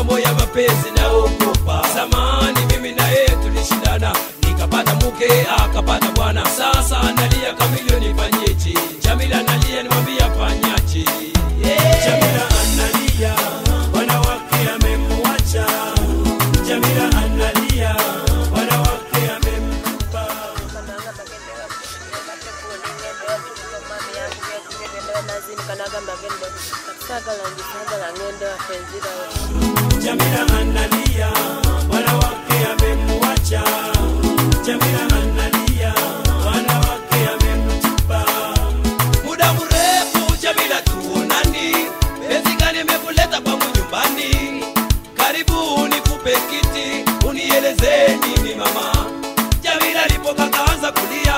mambo ya mapenzi naogopa zamani mimi na yeye tulishindana nikapata mke akapata bwana sasa analia kamilio nifanyeje jamila analia nimwambia fanyaje Jamila analia, wanawake amemwacha. Jamila analia, wanawake amemtupa. Jamila analia, wanawake amemwacha. Jamila analia, wanawake amemtupa. muda mrefu jamila tuonani penzi gani imekuleta kwangu nyumbani karibu nikupe kiti unieleze nini mama jamila alipokakaanza kulia